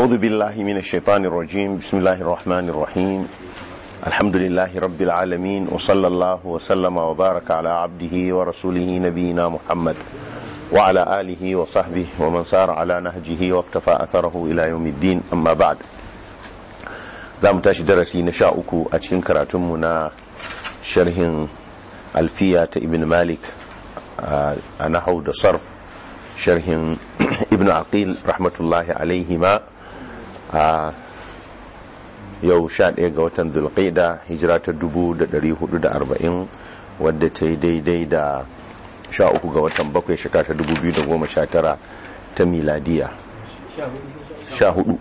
أعوذ بالله من الشيطان الرجيم بسم الله الرحمن الرحيم الحمد لله رب العالمين وصلى الله وسلم وبارك على عبده ورسوله نبينا محمد وعلى آله وصحبه ومن سار على نهجه واقتفى أثره إلى يوم الدين أما بعد za mu tashi darasi na sha uku a cikin karatunmu na sharhin alfiya ta ibn malik a nahau da sarf sharhin ibn aqil rahmatullahi alaihi ma a yau sha ɗaya ga watan dulqaida hijira ta dubu da ɗari hudu da arba'in wadda ta yi daidai da sha uku ga watan bakwai shekara ta dubu biyu da goma sha tara ta miladiya sha hudu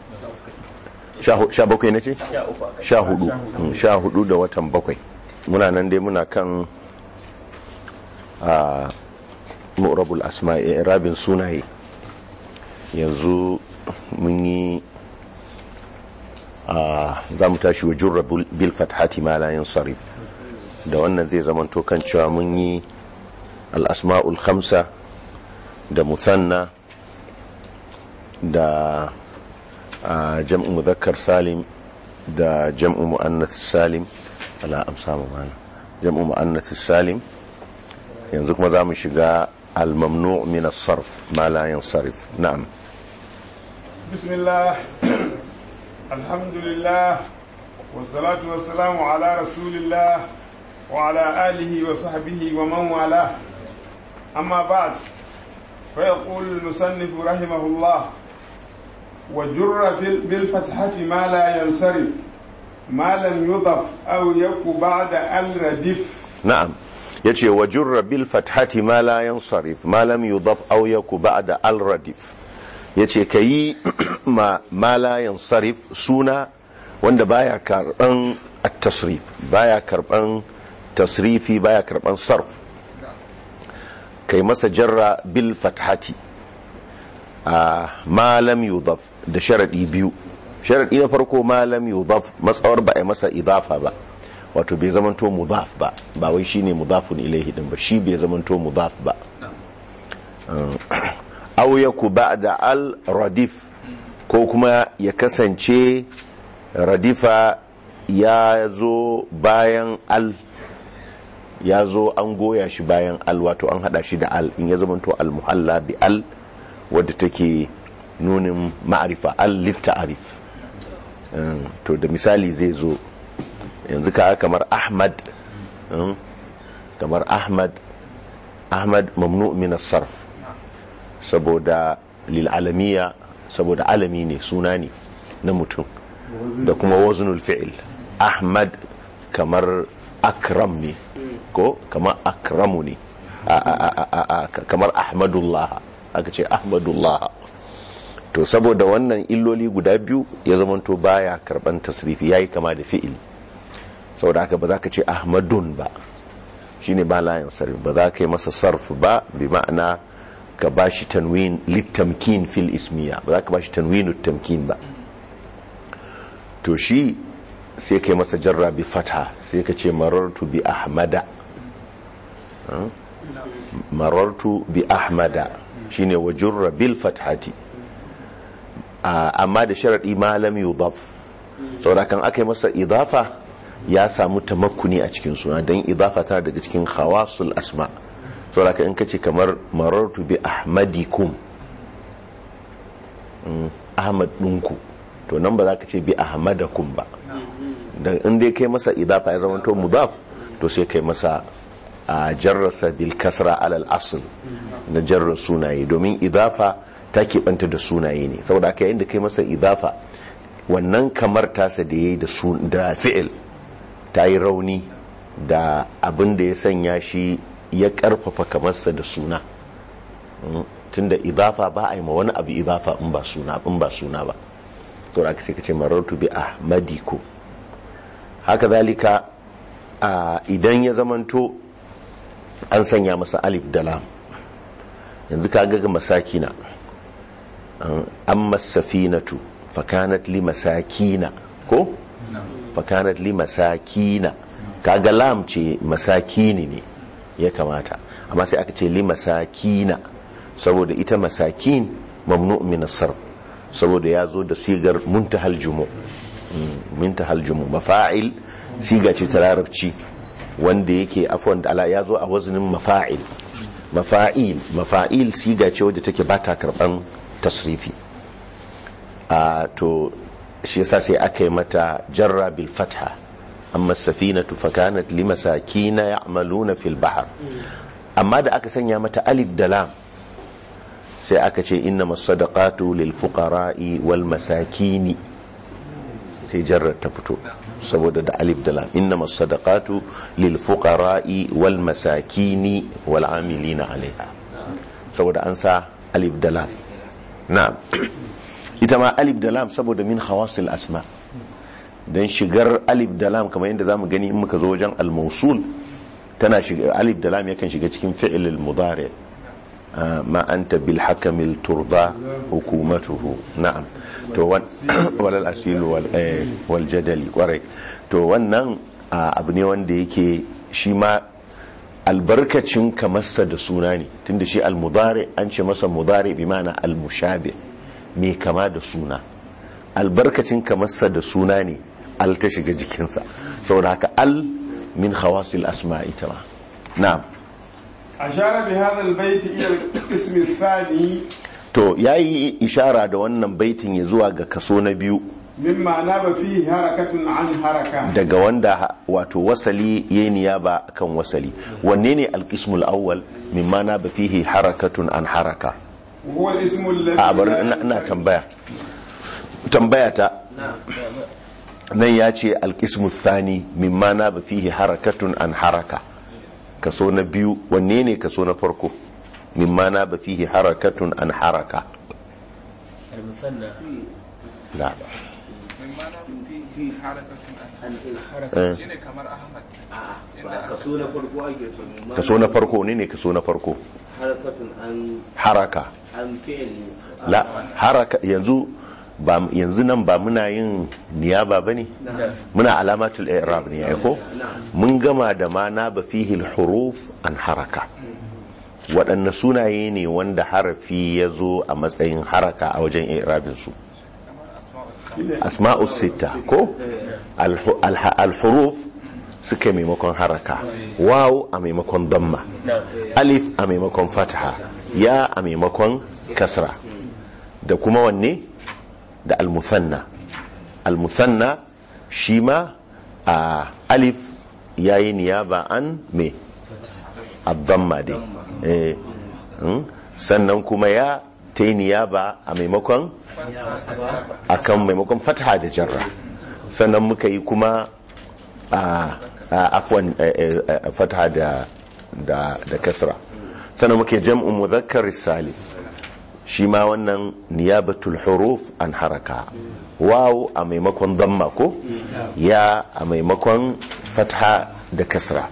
sha bakwai na ce? sha hudu sha hudu da watan bakwai muna nan dai muna kan a mu'rabul asma'i rabin sunaye yanzu mun yi a za mu tashi wa jurra bil fathati ma la yansarif da wannan zai zama to kan cewa mun yi al-asma'ul khamsa da muthanna da a jam'u muzakkar salim da jam'u mu'annath salim ala amsa mana jam'u mu'annath salim yanzu kuma zamu shiga al-mamnu' min as-sarf ma la yansarif na'am bismillah alhamdulillah wassalatu wassalamu ala rasulillah wa ala alihi wa sahbihi wa man wala amma ba'd fa yaqulu al-musannif rahimahullah وجر بالفتحة ما لا ينصرف ما لم يضف أو يك بعد الردف نعم yace wa jurra bil fathati ma la yansarif ma lam yudaf aw yaku ba'da al radif yace kayi ma ma la yansarif suna wanda baya karban at-tasrif baya karban tasrifi baya karban sarf kai masa jarra bil fathati a malam yudaf da sharaɗi biyu sharaɗi na farko malam yudaf matsawar ba a masa idafa ba wato bai zamanto mudaf ba ba wai shine mudafun ilaihi din ba shi bai zamanto mudaf ba aw yaku ba'da al radif ko kuma ya kasance radifa ya zo bayan al ya zo an goya shi bayan al wato an hada shi da al in ya zamanto al muhalla bi al wadda take nunin ma'arifa al-litta'arif to da misali zai zo yanzu ka kamar ahmad kamar ahmad ahmad mamnu min sarf saboda lil'alamiya saboda alami ne suna ne na mutum da kuma waznul fi'il ahmad kamar akram ne ko kamar akramu ne kamar ahmadullah aka ce ahmadullah to saboda wannan illoli guda biyu ya zamanto baya karban tasrifi yayi kama da fi'il saboda haka ba za ka ce ahmadun ba shine ba layin sarf ba za ka yi masa sarf ba bi ma'ana ka bashi tanwin litamkin fil ismiya ba za ka bashi tanwinu tamkin ba to shi sai ka yi masa jarra bi fata sai ka ce marartu bi ahmada marartu bi ahmada shine wa jurra bil fathati amma da sharadi malam yudaf saboda kan aka yi masa idafa ya samu tamakkuni a cikin suna don idafa tana daga cikin khawasul asma saboda kan in kace kamar marartu bi ahmadikum ahmad ɗinku to nan ba za ka ce bi ahmadakum ba dan in dai kai masa idafa ya zama to mudaf to sai kai masa a jarrasa bil kasra alal asl na jarrar sunaye domin idafa ta keɓanta da sunaye ne saboda aka yayin da kai masa idafa wannan kamar tasa da ya yi da fi'il ta yi rauni da abin da ya sanya shi ya ƙarfafa kamarsa da suna tunda idafa ba a yi ma wani abu idafa in ba suna in ba suna ba saboda aka sai ka ce marartu bi ahmadiko haka zalika idan ya zamanto an sanya masa alif da lam yanzu ka ga masakina amma safinatu fakanat li masakina ko fakanat li masakina kaga lam ce masakini ne ya kamata amma sai aka ce li masakina saboda ita masakin mamnu min sarf saboda ya zo da sigar muntahal jumu muntahal jumu mafa'il siga ce ta larabci wanda yake afwan da ala ya zo a wazinin mafa'il mafa'il mafa'il siga ce wadda take ba ta karban tasrifi a to shi yasa sai aka yi mata jarra bil fatha amma safinatu fakanat limasakina ya'maluna fil bahr amma da aka sanya mata alif da lam sai aka ce inna masadaqatu lil fuqara'i wal masakini sai jarrar ta fito saboda da alif da lam inna masadaqatu lil fuqara'i wal masakini wal amilina alaiha saboda an sa alif da lam na'am ita ma alif da lam saboda min hawasil asma dan shigar alif da lam kamar yadda zamu gani in muka zo wajen al-mawsul tana shiga alif da lam yakan shiga cikin fi'il al-mudari ma anta bil hakamil turda hukumatuhu na'am to wal asil wal wal jadali kwarai to wannan abu ne wanda yake shi ma albarkacin kamarsa da suna ne tunda shi al-mudari an ce masa mudari bi ma'ana al-mushabih mai kama da suna albarkacin kamarsa da suna ne al ta shiga jikinsa saboda haka al min khawasil asma ita ma na'am ashara bi hadha albayt ila al-qism athani to yayi ishara da wannan baitin ya zuwa ga kaso na biyu mimma naba fihi harakatun an haraka daga wanda wato wasali yayi niyaba kan wasali wanne ne al-qismul awwal mimma naba fihi harakatun an haraka huwa al-ism alladhi a bari ina tambaya tambaya ta nan ya ce alkismu thani mimma na ba fihi harakatun an haraka kaso na biyu wanne ne kaso na farko mimma na ba fihi harakatun an haraka المثنى la fi harakatun eh, shine kamar ahmad ba kaso na farko ake so ma kaso na farko ne ne kaso na farko harakatun an haraka an fi'il la haraka yanzu ba yanzu nan ba muna yin niyaba bane muna alamatul i'rab ne ai ko mun gama da ma na ba fihi huruf an haraka waɗanne sunaye ne wanda harafi ya zo a matsayin haraka a wajen i'rabin su asma'u sita ko Alhu- alha- alhuruf suka maimakon haraka waw a maimakon damma نعم alif a maimakon fataha ya a maimakon kasra da kuma wanne da almusanna almusanna shi ma a alif yayi niyaba an me abdamma dai Eh, mm, sannan kuma ya ta yi niyaba a maimakon akan maimakon fataha da jarra sannan muka yi kuma a a- afwan eh, eh, eh, fataha da da da kasra sannan muke jam'u mudhakkar salim shi ma wannan niyabatul huruf an haraka waw a maimakon damma ko ya a maimakon fatha da kasra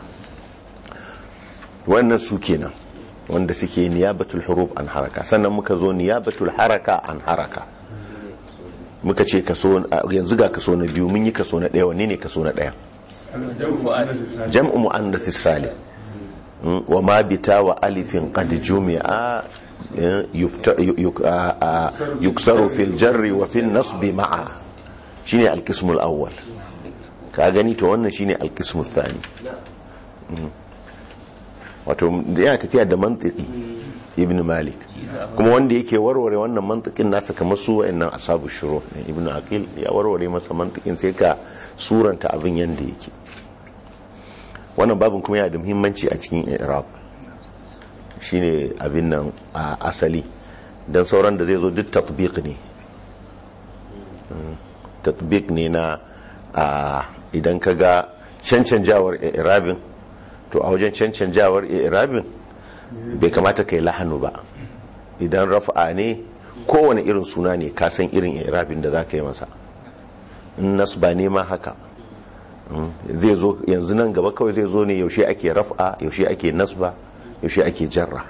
wannan su kenan wanda suke niyabatul huruf an haraka sannan muka zo niyabatul haraka an haraka muka ce kaso yanzu ga kaso na biyu mun yi kaso na ɗaya wanne ne kaso na ɗaya jam'u mu'annath salim Mm, wa ma bita wa alifin qad jumi'a eh, yufta- yu- yu- a- a- yuksaru fil jarri wa fil nasbi ma'a shine al-qism al-awwal ka gani to wannan shine al-qism al-thani Mm. wato yana tafiya da mantiki ibn malik kuma wanda yake warware wannan mantikin nasa kamar su wa'annan asabu shuru ne ibn aqil ya warware masa mantikin sai ka suranta abin yanda yake wannan babin kuma yana da muhimmanci a cikin iraq shine abin nan a asali don sauran da zai zo duk tatbiq ne Mm, tatbiq ne na a idan ka ga cancanjawar irabin to a wajen cancanjawar irabin bai kamata ka yi lahanu ba idan rafa'a ne kowane irin suna ne ka san irin irabin da za ka yi masa in nasba ne ma haka zai zo yanzu nan gaba kawai zai zo ne yaushe ake raf'a yaushe ake nasba yaushe ake jarra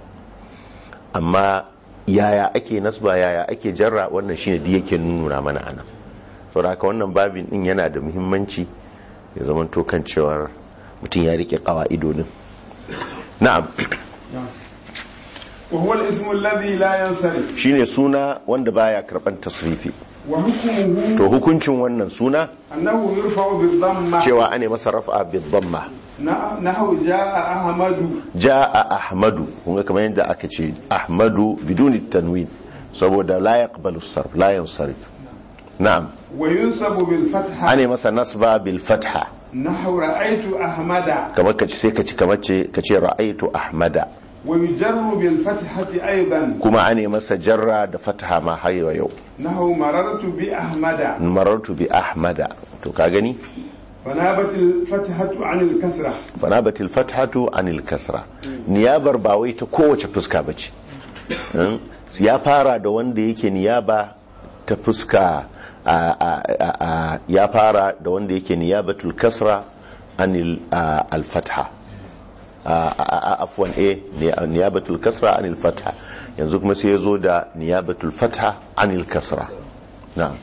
amma yaya ake nasba yaya ake jarra wannan shine da yake nuna mana anan saboda haka wannan babin din yana da muhimmanci ya zama to kan cewar mutum ya rike kawa'idodin na'am وهو الاسم الذي لا ينصرف shine suna wanda baya karban tasrifi وحكمه to hukuncin wannan suna أنه يرفع بالضمة cewa ane masa raf'a bidhamma ن- نحو جاء أحمد jaa ahmadu kun ga kamar yadda aka ce ahmadu biduni tanwin saboda la yaqbalu sarf la yansarif na'am وينسب بالفتحة ane masa nasba bil fatha نحو رأيت أحمد kamar kace sai kace kamar ce kace ra'aytu ahmada ويجر بالفتحة أيضا kuma ane masa jarra da fatha ma har yau نحو مررت بأحمد marartu bi ahmada to ka gani فنابت الفتحة عن الكسرة fanabatil fathatu anil kasra niyabar ba wai ta kowace fuska bace Hmm? ya fara da wanda yake niyaba ta fuska a- a- a- a- ya fara da wanda yake niyabatul kasra anil a- al fatha a- a- a- afwan eh ni- niyabatul kasra anil fatha yanzu kuma sai ya zo da niyabatul fatha anil kasra na'am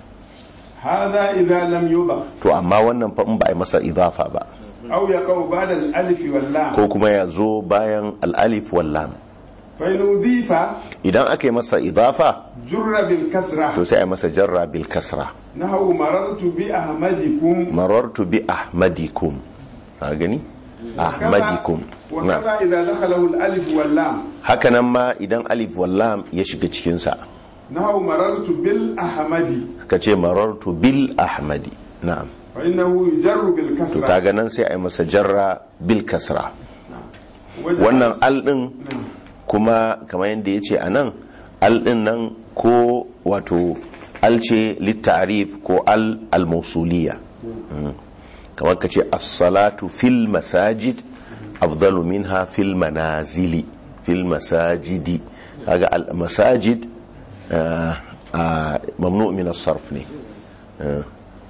هذا إذا لم يضف to amma wannan fa in ba a yi masa idafa ba أو يقع بعد الألف واللام ko kuma ya zo bayan al-alif wal lam فإن أضيف idan aka yi masa idafa جر بالكسرة to sai a yi masa jarra bil kasra نحو مررت بأحمدكم marartu bi ahmadikum a gani ahmadikum na وكذا إذا دخله الألف واللام hakanan ma idan alif wal lam ya shiga cikin sa نحو مررت بالأحمد kace marartu bil ahmadi na'am فإنه يجر to بالكسرة kaga nan sai a yi masa jarra bil kasra وجعل- wannan al din kuma kamar yadda ya ce a nan al din nan ko wato al ce littarif ko al al-mausuliya Mm. kamar ka ce as-salatu fil masajid afdalu minha fil manazili fil masajidi kaga al masajid ah, ah, mamnu min as-sarf ne Ah.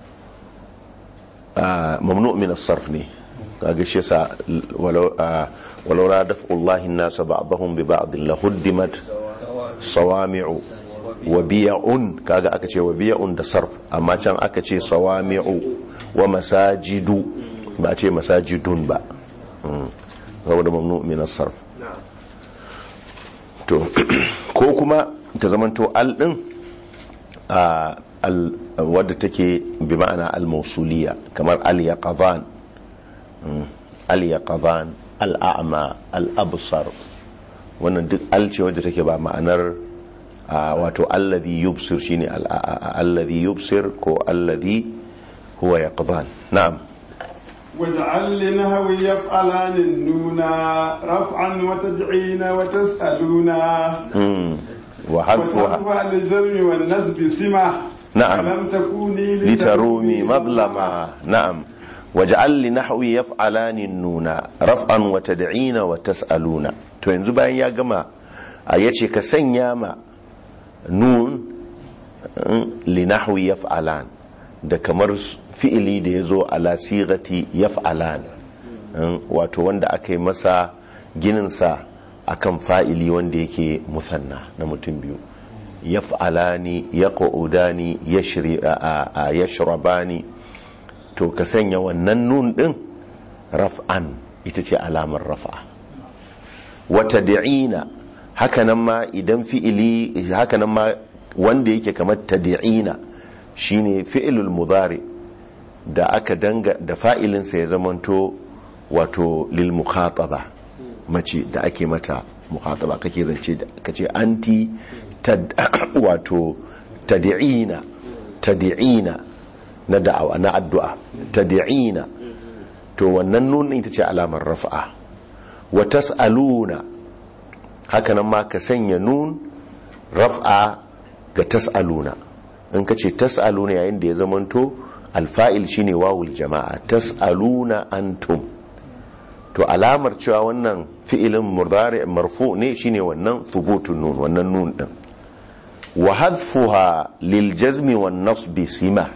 Ah, mamnu min as-sarf ne kaga shi yasa walau ah, walau la daf'ullahi an-nas ba'dahum bi ba'd la huddimat sawami'u wa biya'un kaga aka ce wa biya'un da sarf amma can aka ce sawami'u wa masajidu ba a ce masajidun ba Mm. saboda mamnu min as-sarf to ko kuma ta zamanto al din a al wadda take bi ma'ana al-mausuliya kamar al-yaqadhan Mm. al-yaqadhan al-a'ma al-absar wannan duk al ce wadda take ba ma'anar a, wato alladhi yubsir shine al- a- a- alladhi yubsir ko alladhi huwa yaqdhan na'am واجعل لنهو يفعلان النونا رفعا وتدعين وتسألونا mm. wa hadfuha وتحفى للجزم والنسب سمة نعم. لم تكوني لترومي مظلما نعم واجعل لنحوي يفعلان النون رفعا وتدعين وتسألون to yanzu bayan ya gama a yace ka sanya ma nun mm, linahwi yaf'alan da kamar fi'ili da ya zo ala sigati yaf'alan mm, wato wanda aka yi masa gininsa akan fa'ili wanda yake musanna na mutum biyu yaf'alani yaqudani yashri a- a- yashrabani to ka sanya wannan nun din raf'an ita ce alamar raf'a wata da'ina hakanan ma idan fi'ili hakanan ma wanda yake kamar tad'ina shine fi'ilul mudari da aka danga da fa'ilinsa ya zamanto wato lil mukhataba mace da ake mata mukhataba kake zance da kace anti tad wato tad'ina tad'ina na da'awa na addu'a tad'ina to wannan nun ita ce alamar raf'a wa tas'aluna hakanan ma ka sanya nun raf'a ga tas'aluna in ka ce tas'aluna yayin da ya zamanto alfa'il shine wawul jama'a tas'aluna antum to alamar cewa wannan fi'ilin murdari marfu ne shine wannan thubutun nun wannan nun din wa hadfuha lil jazmi wan nasbi sima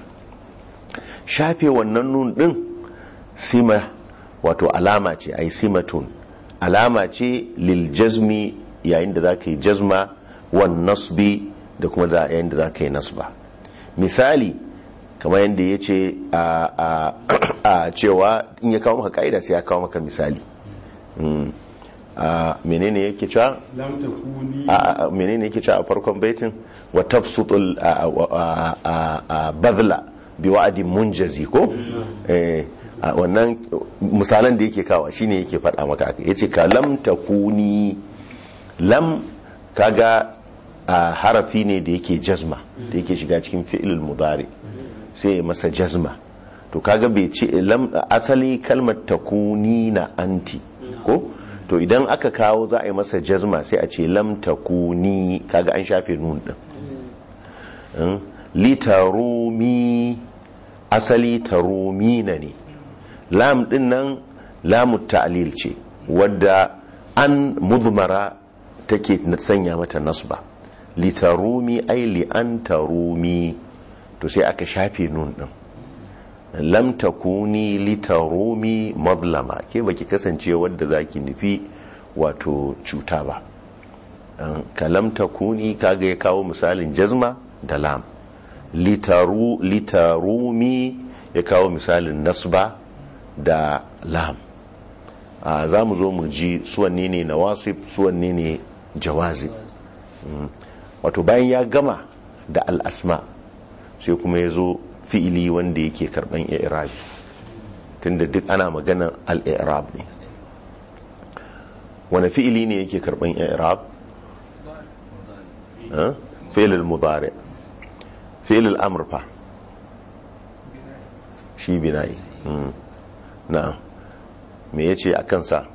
shafe wannan nun din sima wato alama ce ai simatun alama ce lil jazmi yayin da zaka yi jazma wan nasbi da kuma da yayin da zaka yi nasba misali kamar yadda ya ce a cewa in ya kawo maka ka'ida sai ya kawo maka misali Mm. a menene yake cewa lam takuni a a- menene yake cewa a farkon baitin wa tafsutul a- a- a- a- badla bi wa'adin munjazi ko eh a wannan misalan da yake kawa shine yake faɗa maka haka yace ka lam takuni lam kaga a harafi ne da yake jazma da yake shiga cikin fi'ilul mudari sai ya masa jazma to kaga bai ce lam asali kalmar takuni na anti ko to idan aka kawo za a yi masa jazma sai a ce lam takuni kaga an shafe nun din Mm. litarumi asali tarumina ne lam din nan lamu ta'lil ce wadda an mudmara take sanya mata nasba litarumi ai li an tarumi to sai aka shafe nun din lam takuni litarumi madlama ke baki kasance wadda zaki nufi wato cuta ba An- ka lam takuni kaga ya kawo misalin jazma da lam litaru litarumi ya kawo misalin nasba da lam a za mu zo mu ji suwanne ne na wasif suwanne ne jawazi Mm. wato bayan ya gama da al'asma sai kuma ya zo fi'ili wanda yake karban i'rabi tunda duk ana maganan al-i'rab ne wani fi'ili ne yake karban i'rab ha? fi'il al-mudari fi'il al-amr fa shi binayi Mm. na'am me yace a kansa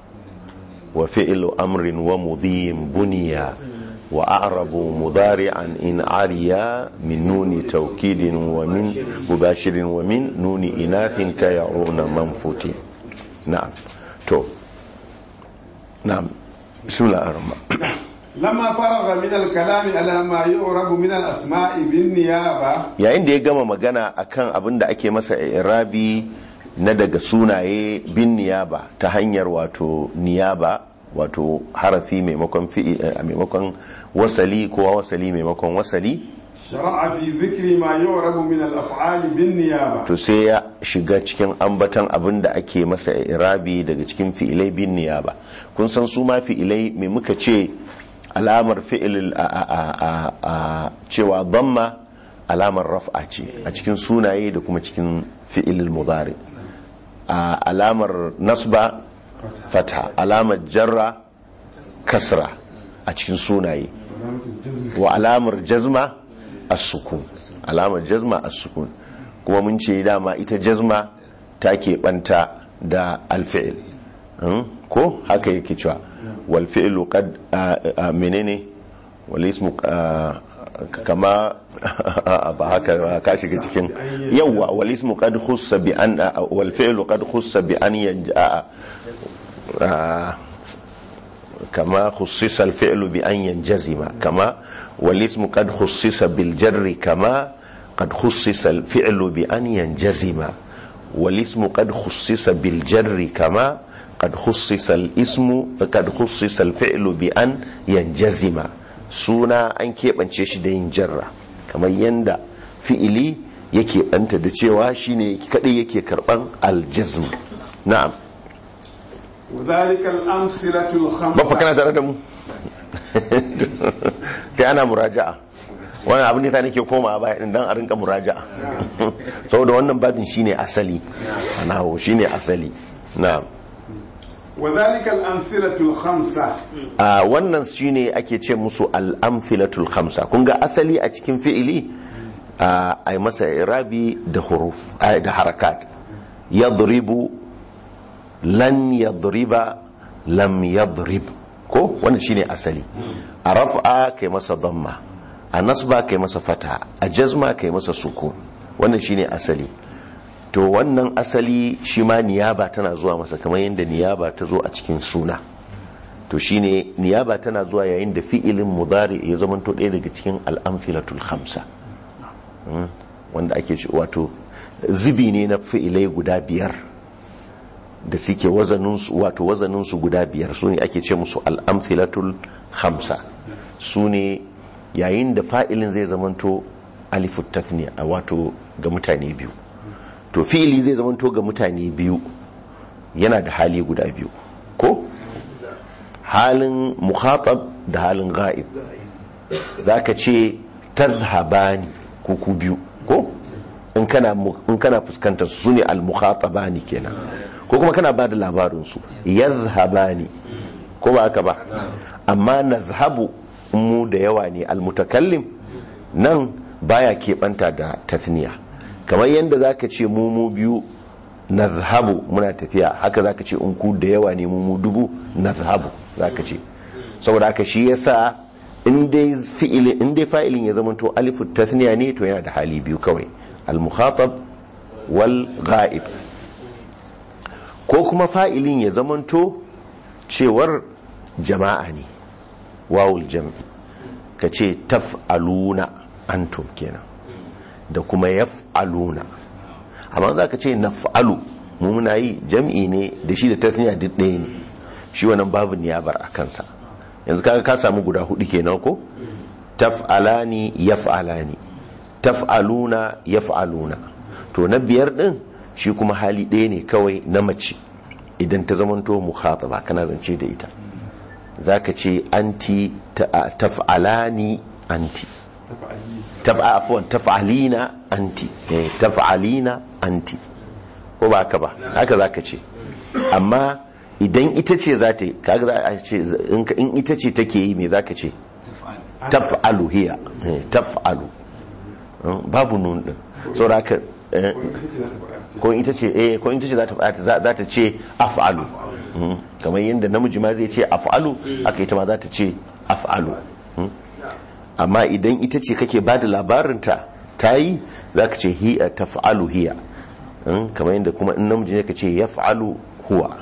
wa fi'il amrin wa mudhim buniya wa a'rabu mudari'an in ariya min nuni tawkidin wa min mubashirin wa min nuni inathin ka ya'una manfuti na'am to na'am bismillahir rahmanir لما فرغ من الكلام على ما يعرب من الأسماء بالنيابة yayin da ya gama magana akan abin da ake masa irabi na daga sunaye bin niyaba ta hanyar wato niyaba wato harafi maimakon fi'i a maimakon wasali ko wasali maimakon wasali شرع في ذكر ما يعرب من الأفعال بالنيابة to sai ya shiga cikin ambatan abin da ake masa irabi daga cikin fi'ilai bin niyaba kun san su ma fi'ilai mai muka ce alamar fi'il a, a, a, a, a cewa damma alamar raf'a ce a cikin sunaye da kuma cikin fi'il mudari a alamar nasba fata alamar jarra kasra a cikin sunaye wa alamar jazma as-sukun alamar jazma as-sukun kuma mun ce dama ita jazma ta keɓanta da alfi'il Hmm? ko haka yake cewa wal fi'lu qad a- a- menene wal ismu a, kama ba haka ba, ka shiga cikin yawa wal ismu qad khussa bi an a- wal fi'lu qad khussa bi an yanja a- كما خصص الفعل بأن ينجزم كما والاسم قد خصص بالجر كما قد خصص الفعل بأن ينجزم والاسم قد خصص بالجر كما قد خصص الاسم قد خصص الفعل بأن ينجزم سونا أن كيف أنشيش دين جرة كما يندى فعلي yake ɓanta da cewa shine kadai yake karban aljazm na'am وذلك الأمثلة ba fa الخمسة kana tare da mu sai ana muraja'a wannan abin da ta nake koma a baya din dan a rinka muraja'a saboda wannan babin shine asali nawo shine asali na'am وذلك الأمثلة الخمسة a wannan shine ake ce musu al-amthilatul khamsa kun ga asali a cikin fi'ili a ai masa irabi da huruf a, da harakat yadribu lan yadriba lam yadrib ko wannan shine asali a raf'a kai masa dhamma a nasba kai masa fata a jazma kai masa sukun wannan shine asali to wannan asali shi ma niyaba tana zuwa masa kamar yadda niyaba ta zo a cikin suna to shine niyaba tana zuwa yayin da fi'ilin mudari ya zama to ɗaya daga cikin al'amfilatul khamsa Mm, wanda ake shi wato zubi ne na fi'ilai guda biyar da suke wazaninsu wato wazaninsu guda biyar su ne ake ce musu al'amfilatul khamsa su ne yayin da fa'ilin zai zamanto alifut tafniya a wato ga mutane biyu to fi'ili zai zamanto ga mutane biyu yana da hali guda biyu ko halin mukhatab da halin ga'ib zaka ce tadhhabani ko ku biyu ko in kana mu- in kana fuskantar su ne al-mukhatabani kenan ko kuma kana bada labarin su yadhhabani ko ba haka ba amma nazhabu in mu da yawa ne al-mutakallim nan baya keɓanta da tathniya kamar yadda zaka ce mu mu biyu nazhabu muna tafiya haka zaka ce in ku da yawa ne mu mu dubu nazhabu zaka ce saboda haka shi yasa in dai fi'ili in dai fa'ilin ya zama to alifu tathniya ne to yana da hali biyu kawai al mukhatab wal ghaib ko kuma fa'ilin ya zama to cewar jama'a ne wawul jam'i ka ce taf'aluna antum kenan da kuma yaf'aluna amma za ka ce naf'alu mu muna yi jam'i ne da shi da tasniya duk ɗaya ne shi wannan babu niyabar a kansa yanzu kaga ka samu guda hudu kenan ko taf'alani yaf'alani taf'aluna yaf'aluna to na biyar din shi kuma hali ɗaya ne kawai na mace idan ta zamanto mukhataba kana zance da ita zaka ce anti ta- taf'alani anti taf'a afwan taf'alina anti eh, taf'alina anti ko ba haka ba haka zaka ce amma idan ita ce za ta yi kaga za a ce in ka- in ita ce take yi me zaka ce taf'alu hiya eh, taf'alu Eh, babu nun din saboda haka eh, ko ita ce eh ko ita ce za ta faɗa za za ta ce af'alu Mm. kamar yadda namiji ma zai ce af'alu aka ita ma za ta ce af'alu Mm. amma idan ita ce kake ba da labarinta ta yi za ka ce hiya taf'alu hiya Mm, kamar yadda kuma in namiji ne ka ce yaf'alu huwa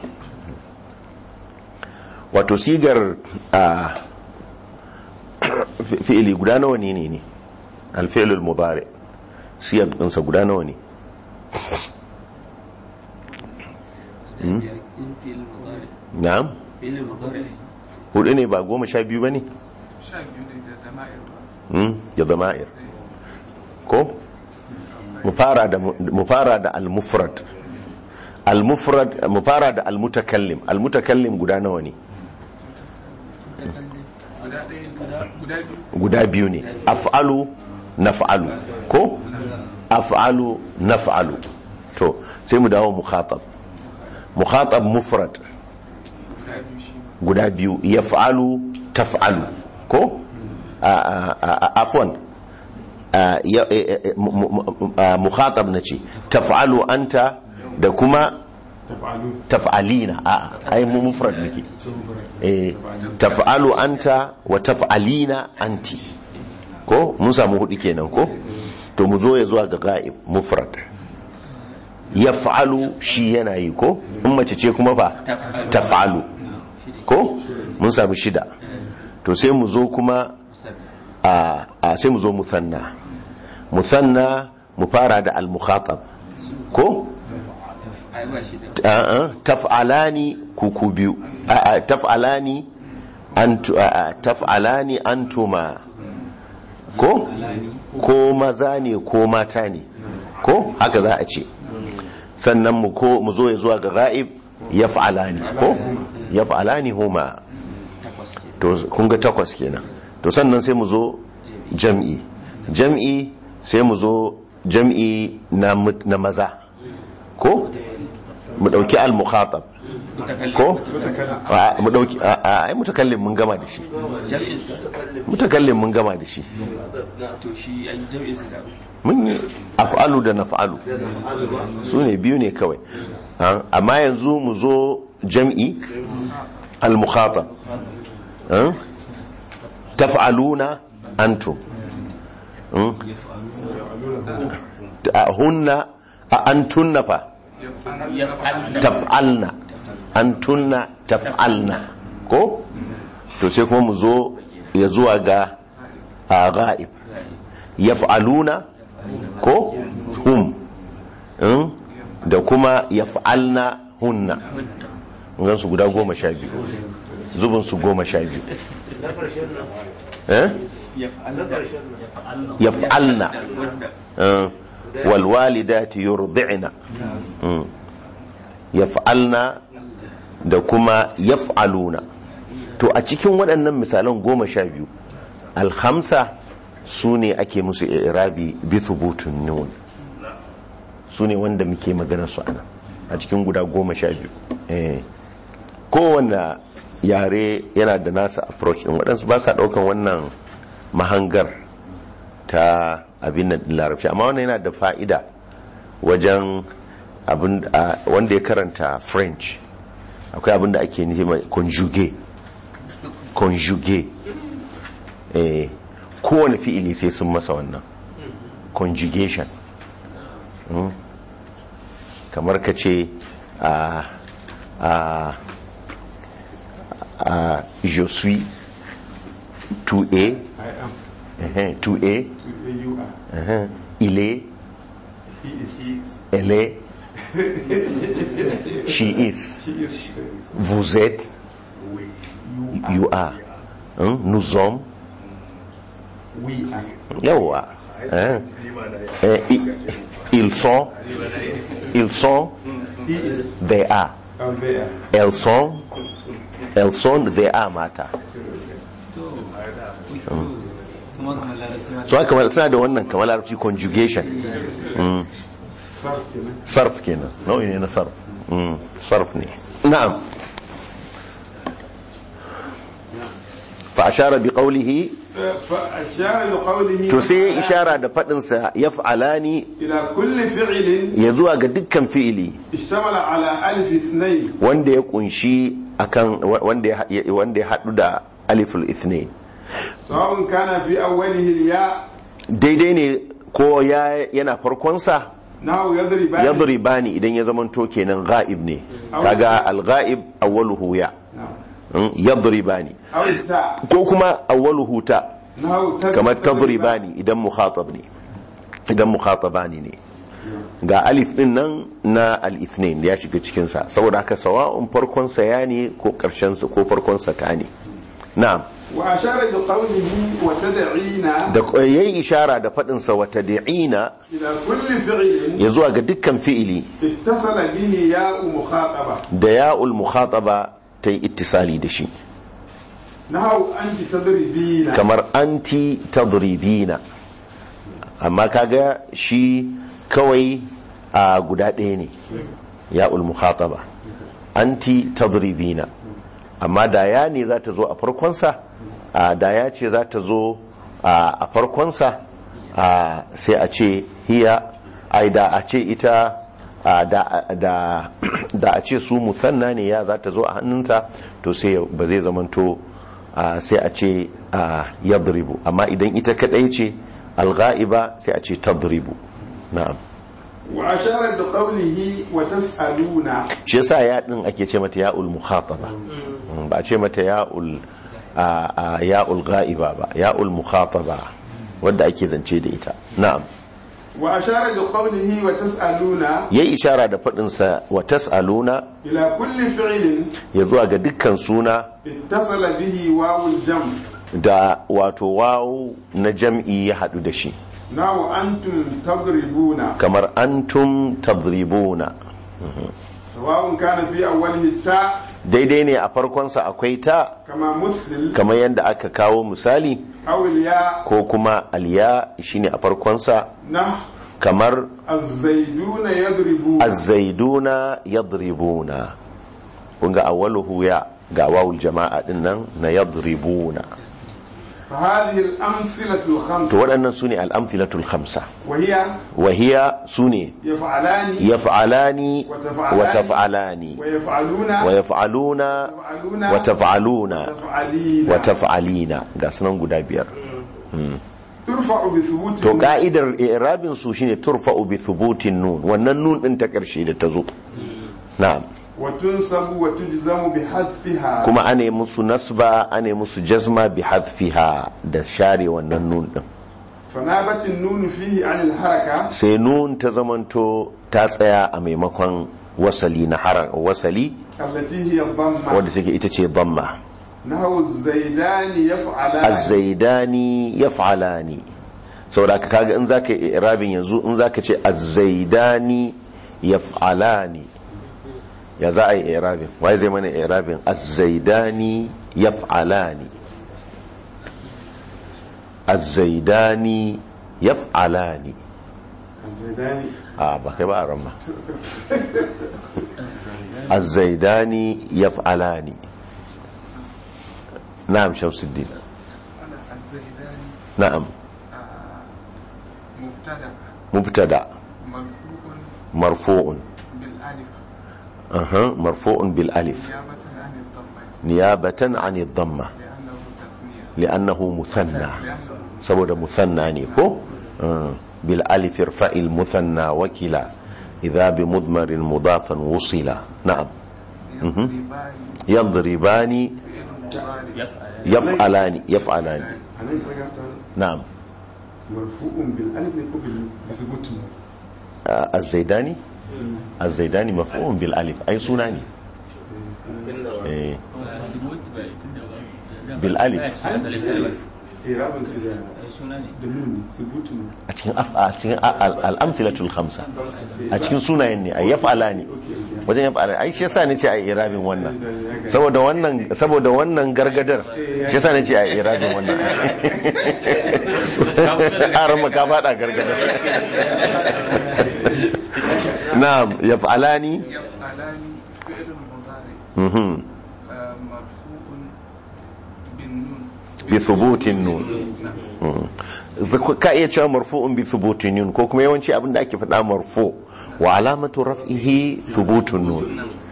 wato sigar a fi- fi'ili guda nawa ne ne ne alfi'ilul mudari siyar ɗinsa guda nawa ne na'am hudu ne ba goma sha biyu ba ne sha biyu ne da dama'ir ba Mm, da zama'ir ko mu fara da mu fara da al-mufrad al-mufrad mu fara da al-mutakallim al-mutakallim guda nawa ne guda ɗaya guda biyu guda biyu ne af'alu naf'alu ko af'alu naf'alu to sai mu dawo mukhatab mukhatab mufrad guda biyu shi ma guda biyu yaf'alu taf'alu ko a- a- a- afwan a, ya- e- e- e- mu- mu- a, mukhatab nace taf'alu anta da kuma taf'alina a ai mu mufrad muke eh taf'alu anta wa taf'alina anti ko mun samu hudu kenan ko to mu zo ya zuwa ga ga'ib mufrad yaf'alu shi yana yi ko in mace ce kuma fa taf'alu ko mun samu shida to sai mu zo kuma a a- sai mu zo musanna musanna mu fara da al-mukhatab ko a'a taf'alani kuku biyu a'a taf'alani antu a'a taf'alani antuma ko ko maza ne ko mata ne ko haka za a ce sannan mu ko mu zo ya zuwa ga ghaib yaf'alani ko yaf'alani huma to kun ga takwas kenan to sannan sai mu zo jam'i jam'i sai mu zo jam'i na mut- na maza ko mu dauki al-mukhatab ko A- mu dauki a- a- ai mutakallim mun gama da shi mutakallim mun gama da shi to shi an jam'in su da mun yi af'alu da naf'alu su ne biyu ne kawai Ha? amma yanzu mu zo jam'i al-mukhatab Ha? taf'aluna antum Hmm? Ta- hunna a antunna fa taf'alna antunna taf'alna ko to sai kuma mu zo ya zuwa ga a ga'ib yaf'aluna ko hum Mm? da kuma yaf'alna hunna gan su guda goma sha biyu zubin su goma sha biyu eh yaf'alna Eh, walwalidati yurdi'na Mm. yaf'alna da kuma yaf'aluna to a cikin waɗannan misalan goma sha biyu alhamsa su ne ake musu irabi bi thubutun nun su ne wanda muke magana su ana a cikin guda goma sha biyu eh kowane yare yana da nasa approach din waɗansu ba sa ɗaukan wannan mahangar ta abin nan din larabci amma wannan yana da fa'ida wajen abin a- wanda ya karanta french akwai abin da ake nufi mai conjugue conjugue eh kowane fi'ili sai sun masa wannan conjugation Mm. kamar ka ce a a a je suis 2a I am. uh 2a You are. uh il est He is. He is. elle est she is She is. vous êtes you are Hein? nous sommes We are. yawa Hein? Eh, i- ils sont ils sont He is. they are Out there. elles sont elles sont they are mata su ma kamar larabci ma so haka kamar suna da wannan kamar larabci conjugation Mm. Sarf kenan. sarf kenan nau'i ne na sarf Mm, sarf ne na'am fa ashara bi qawlihi فأشار بقوله to sai ya ishara da fadin sa yaf'alani إلى كل فعل ya zuwa ga dukkan fi'ili اشتمل على ألف اثنين wanda ya kunshi akan wanda ya wanda ya hadu da aliful ithnain سواء كان في أوله الياء daidai ne ko ya yana farkon sa نحو يضربان yadribani idan ya zamanto kenan ghaib ne kaga al-ghaib awwaluhu ya نعم. Mm, yadribani أو التاء ko kuma awwaluhu ta نحو تضرب- kamar tadribani idan mukhatab ne idan mukhatabani ne ga alif din nan na al-ithnain ya shiga cikin sa saboda haka sawa'un farkon sa ya ne ko karshen sa ko farkon sa ta ne na'am وأشار بقوله وتدعينا da yayi ishara da fadin sa wa tad'ina إلى كل فعل ya zuwa ga dukkan fi'ili اتصل به ياء مخاطبة da ya'ul mukhataba ta yi ittisali da shi نحو أنت تضربين kamar anti tadribina amma kaga shi kawai a guda ɗaya ne ya mukhataba anti tadribina amma da ya ne za ta zo a farkonsa a da ya ce za ta zo a a farkonsa a sai a ce hiya ai da a ce ita a da da da a ce su musanna ne ya za ta zo a hannunta to sai ba zai zamanto a sai a ce a yadribu amma idan ita kadai ce alga'iba sai a ce tadribu na'am وأشار بقوله وتسألون shi yasa ya din ake ce mata ya'ul mukhataba Mm, ba a ce mata ya'ul a- a ya'ul ga'iba ba ya'ul mukhataba wadda ake zance da ita na'am وأشار بقوله وتسألون yayi ishara da fadin sa wa tas'aluna إلى كل فعل ya zuwa ga dukkan suna اتصل به واو الجمع da wato wawu na jam'i ya hadu da shi نحو أنتم تضربون kamar antum tadribuna سواء كان في أوله التاء daidai ne a farkonsa akwai ta كما مثل kamar yadda aka kawo misali أو الياء ko kuma alya shine a farkonsa نحو kamar الزيدون يضربون azzaiduna yadribuna kunga awwaluhu ya ga wawul jama'a din nan na yadribuna فهذه الأمثلة to الخمسة waɗannan sune al-amthilatul khamsa وهي wa hiya sune يفعلان yaf'alani وتفعلان wa taf'alani ويفعلون wa yaf'aluna ويفعلون wa taf'aluna وتفعلين wa taf'alina ga sunan guda biyar ترفع بثبوت to ka'idar i'rabin su shine turfa'u bi thubutin nun wannan nun din ta karshe da ta zo na'am وتنصب وتجزم بحذفها kuma ane musu nasba ane musu jazma bi hadfiha da share wannan nun din فنابت النون فيه عن الحركة sai nun ta zamanto ta tsaya a maimakon wasali na harar wasali التي هي الضمة wadda take ita ce dhamma نحو الزيدان يفعلان az-zaidani yaf'alani saboda ka kaga in zaka yi irabin yanzu in zaka ce az-zaidani yaf'alani ya za a yi irabin wai zai mana irabin az-zaidani يفعلان الزيدان يفعلان الزيداني آه بقى بقى رمى الزيدان يفعلان نعم شمس الدين أنا الزيداني نعم آه، مبتدأ مبتدا مرفوع مرفوع بالألف أها مرفوع بالالف نيابة عن الضمة نيابة عن الضمة لأنه تثنية لأنه مثنى لأنه saboda musanna ne ko bil alif irfa'il musanna wakila idha bi mudmarin mudafan wusila na'am يضربان yadribani فعل مضارع yaf'alani yaf'alani أنا قرأت na'am مرفوع بالألف يكون بثبوت az-zaidani az-zaidani maf'ul bil alif ai suna ne eh bil alif إيرابا كده suna ne دنون ثبوت a cikin af a cikin al- al-amthilatul khamsa a cikin sunayen ne ay yaf'alani wajen yaf'alani ai shi yasa ne ce ai irabin wannan saboda wannan saboda wannan gargadar shi yasa ne ce ai irabin wannan aran maka fada gargadar na'am yaf'alani يفعلان فعل مضارع mhm آه، مرفوع بالنون bi thubutin nun Mhm. Zak- ka iya cewa marfu'un bi thubutin nun ko kuma yawanci abinda ake faɗa marfu wa alamatu raf'ihi thubutun nun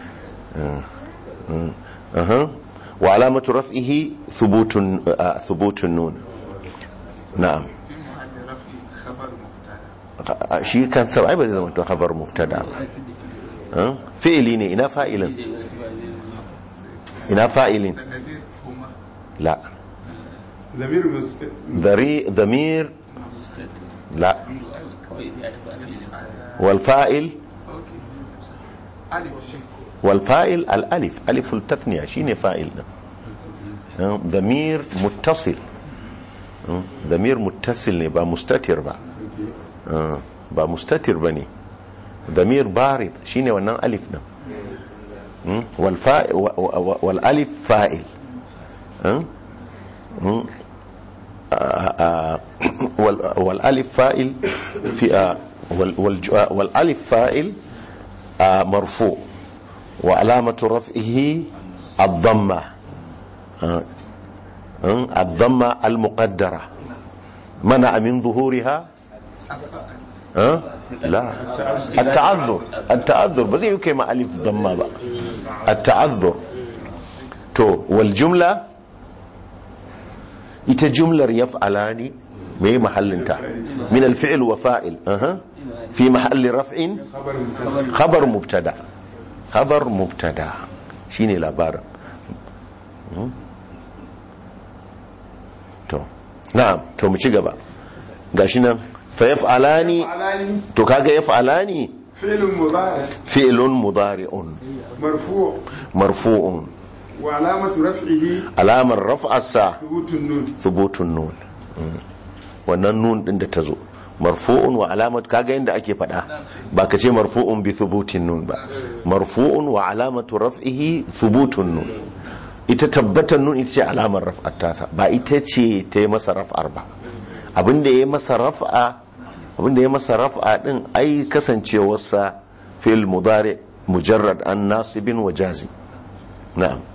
أها وعلامة رفعه ثبوت آه، ثبوت النون نعم في محل رفع خبر مبتدا شيء كان سبعي بدي زمان خبر مبتدا ها فعلي ne ina fa'ilin ina fa'ilin تقدير هما لا ضمير مست... ذري ضمير لا والفاعل اوكي الف شيء والفاعل الالف الف التثنيه شيء فاعل ها، ضمير متصل ها، ضمير متصل ne ba mustatir ba Ah, ba mustatir ba ne damir barid shine wannan alif din Hmm? wal fa- wa- wa- wal alif fa'il Hmm? Hmm? Ah, ah, wal wal alif fa'il fi ah, wal wal ju- ah, wal alif fa'il ah, marfu wa alamatu raf'ihi ad-damma Ah, hmm? ad-damma al-muqaddara منع من ظهورها ها لا التعذر التعذر بذي يوكي مع ألف ضمة بقى التعذر تو والجملة ita jumlar yaf'alani mai mahallinta min alfi'l wa fa'il aha fi mahalli raf'in خبر مبتدا khabar mubtada khabar mubtada shine labarin Hmm? to na'am to mu ci gaba gashi nan fa yaf'alani علاني to kaga yaf'alani فعل مضارع fi'lun mudari'un مرفوع marfu'un وعلامة رفعه alamar raf'arsa ثبوت النون thubutun nun Mm. wannan nun din da tazo marfu'un wa alamat kaga yanda ake fada ba ka ce marfu'un bi thubutin nun ba marfu'un wa alamatu raf'ihi thubutun nun ita tabbatan nun ita ce alamar raf'ar tasa ba ita ce ta yi masa raf'ar ba abinda ya yi masa raf'a abinda ya yi masa raf'a din ai kasancewarsa fil mudari mujarrad an nasibin wa jazi na'am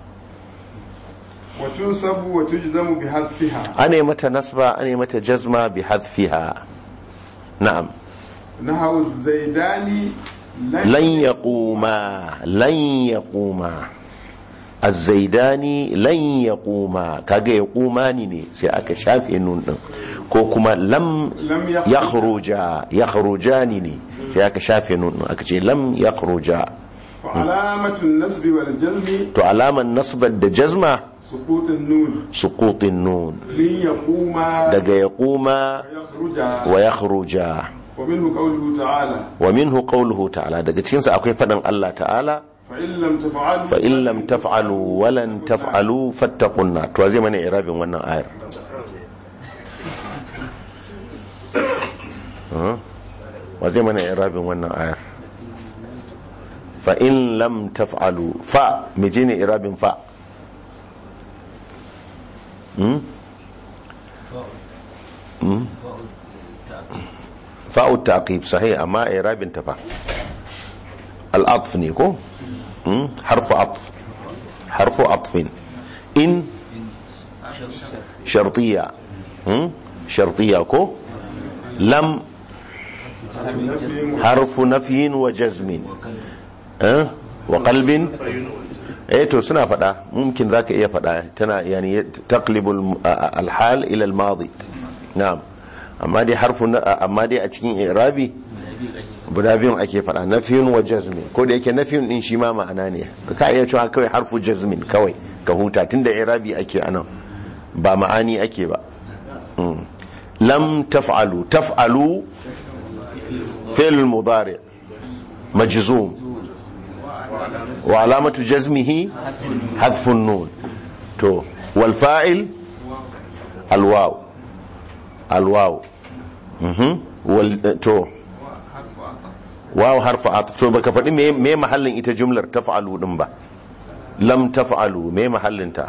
وتنصب وتجزم بحذفها ana yi mata nasba ana yi mata jazma bi hadfiha na'am نحو الزيدان lan yaquma lan yaquma az-zaidani lan yaquma kaga yaqumani ne sai aka shafe nun din ko kuma lam lam yakhruj yakhruja yakhrujani ne sai aka shafe nun din aka ce lam yakhruja وعلامة النصب والجزم to alaman nasbar da jazma سقوط النون suqutin nun ليقوم daga yaquma ويخرج wa yakhruja ومنه قوله تعالى wa minhu qawluhu ta'ala daga cikin sa akwai fadan Allah ta'ala فإن لم تفعلوا fa in lam taf'alu wa lan taf'alu fattaqun nar to zai mana irabin wannan ayar Huh? wa zai mana irabin wannan ayar fa in lam taf'alu fa mijine irabin fa Hmm? Hmm? fa'u taqib sahih amma i'rabin ta fa al-atf ne ko Hmm? harfu atf harfu atfin in shartiya Hmm? shartiya ko lam harfu nafyin wa jazmin eh wa qalbin eh to suna fada mumkin zaka iya fada tana yani taqlibu al-hal ila al-madi na'am amma dai harfu na- amma dai a cikin i'rabi guda biyun ake fada nafiyun wa jazmin ko da yake nafiyun din shi ma ma'ana ne ka iya cewa kawai harfu jazmin kawai ka huta tunda i'rabi ake anan ba ma'ani ake ba Mm. lam taf'alu taf'alu fi'l mudari majzum wa alamatu jazmihi حذف النون تو والفاعل الواو الواو مهم. وال تو واو حرف عطف تو baka faɗi me me mahallin ita jumlar taf'alu din ba lam taf'alu me mahallin ta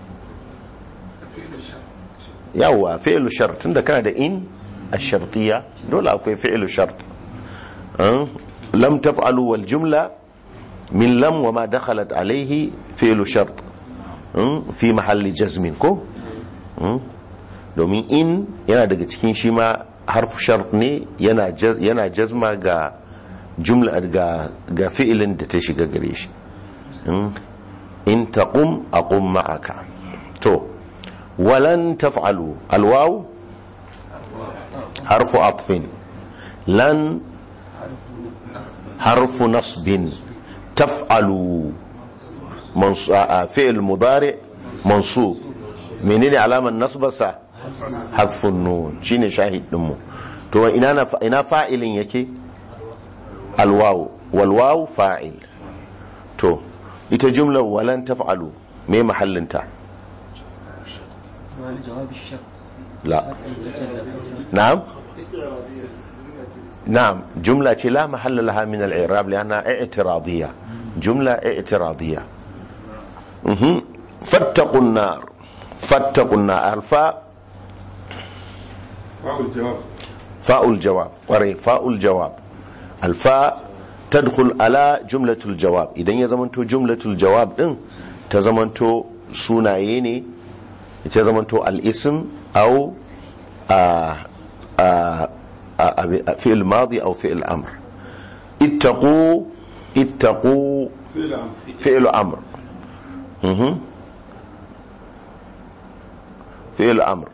yawa fi'lu shart tunda kana da in ash-shartiyya dole akwai fi'lu shart Ah, lam taf'alu wal jumla min lam wa ma dakhalat alayhi fi'lu shart Hmm, fi mahalli jazmin ko Hmm? domin in yana daga cikin shi ma harfu shart ne yana jaz- yana jazma ga jumla ga ga fi'ilin da ta shiga gare shi Hmm? in taqum aqum ma'aka to walan taf'alu alwaw harfu atfin lan harfu nasbin taf'alu منص... آه، فعل مضارع منصوب menene alamar nasbarsa hadfun nun shine shahid dinmu to ina na ina fa'ilin yake alwaw walwaw fa'il to ita jumlar walan taf'alu me mahallinta جواب الشرط la na'am نعم جملة لا محل لها من الإعراب لأنها اعتراضية جملة اعتراضية مهم. فاتقوا النار فاتقوا النار الفاء واو الجواب فاء الجواب وري فاء الجواب الفاء تدخل على جملة الجواب إذا يزمنتو جملة الجواب دين تزمنتو سونايني تزمنتو الاسم أو آه آه آه فعل ماضي أو فعل أمر اتقوا اتقوا فعل أمر فعل أمر مهم. فعل أمر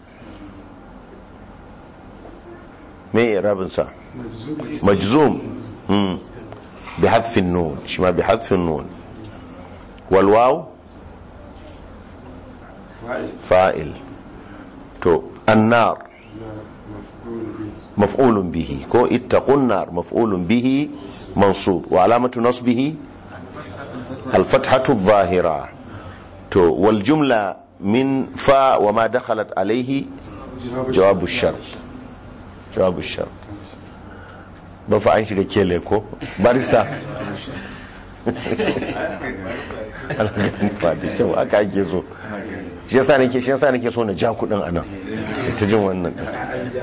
ما إعراب صح مجزوم مم. بحذف النون شما بحذف النون والواو فاعل فاعل تو النار مفعول به كو اتقوا النار مفعول به منصوب وعلامة نصبه الفتحة الظاهرة تو والجملة من فاء وما دخلت عليه جواب الشرط جواب الشرط ba fa an shiga kele ko barista ana ganin fa da kyau aka ake so shi yasa nake shi yasa nake so na ja kudin anan ta jin wannan din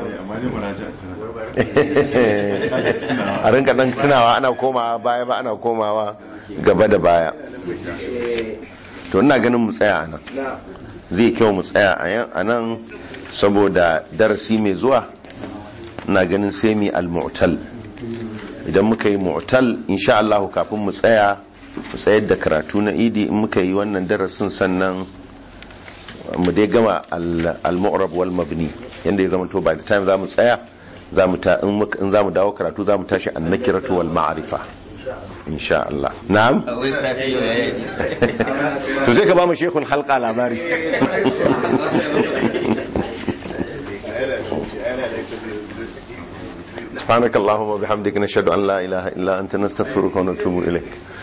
a rinka dan tunawa ana komawa baya ba ana komawa gaba da baya to ina ganin mu tsaya anan zai kyau mu tsaya a nan saboda darasi mai zuwa ina ganin sai mi al-mu'tal idan muka yi mu'tal insha Allah kafin mu tsaya mu tsayar da karatu na idi in muka yi wannan darasin sannan mu dai gama al-mu'rab wal mabni yanda ya zama to by the time za mu tsaya za mu ta in muka- in za mu dawo karatu za mu tashi an-nakiratu wal ma'rifa insha Allah na'am to zai ka ba mu shekun halka labari سبحانك اللهم وبحمدك نشهد أن لا إله إلا أنت نستغفرك ونتوب إليك